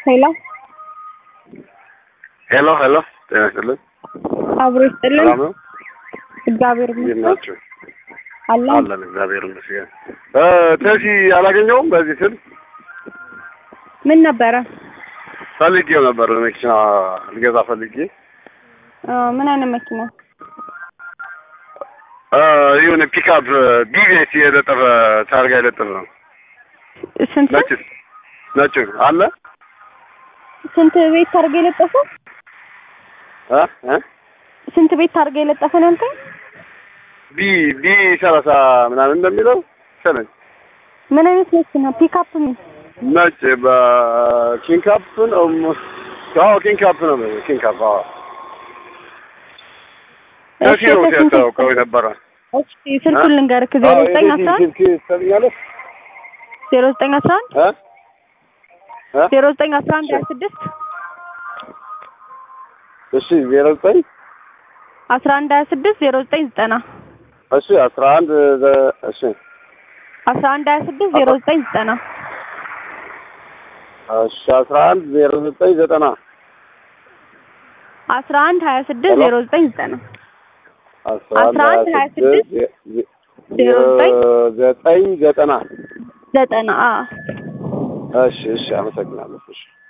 ሄሎ ሄሎ ሄሎ፣ ጤና ይስጥልኝ። አብሮ ይስጥልን። ሰላም ነው? እግዚአብሔር እንዴት ይመስገን ናችሁ? አለ አለን እግዚአብሔር ይመስገን። እ ተሲ አላገኘውም። በዚህ ስል ምን ነበረ? ፈልጌው ነበር መኪና ልገዛ ፈልጌ አ፣ ምን አይነት መኪና? እ የሆነ ፒክአፕ ቢቤስ የለጠፈ ታርጋ የለጠፈ ነው። ስንት ነጭ ነጭ አለ ስንት ቤት ታርጋ የለጠፈ? እ እ ስንት ቤት ታርጋ የለጠፈ ነው ያልከኝ? ቢ ቢ ሰላሳ ምናምን እንደሚለው ሰለኝ ምን አይነት መኪና? ፒክአፕ ምን? ነጭ በኪንካፕ ነው። አዎ ኪንካፕ ነው። ኪንካፕ አዎ ተሲ ነው ሲያስታውቀው የነበረ እሺ ስልኩን ልንገርክ ዜሮ ዘጠኝ አስራ አንድ ትሰኛለህ ዜሮ ዘጠኝ አስራ አንድ እ እ ዜሮ ዘጠኝ አስራ አንድ ሀያ ስድስት እሺ ዜሮ ዘጠኝ አስራ አንድ ሀያ ስድስት ዜሮ ዘጠኝ ዘጠና እሺ አስራ አንድ ዘ- እሺ አስራ አንድ ሀያ ስድስት ዜሮ ዘጠኝ ዘጠና እሺ አስራ አንድ ዜሮ ዘጠኝ ዘጠና አስራ አንድ ሀያ ስድስት ዜሮ ዘጠኝ ዘጠና አስራ አስራ አንድ ሀያ አንድ ሀያ ስድስት ስድስት ዜ- ዜሮ ዘጠኝ ዘጠኝ ዘጠና ዘጠና አ እሺ እሺ አመሰግናለሁ እሺ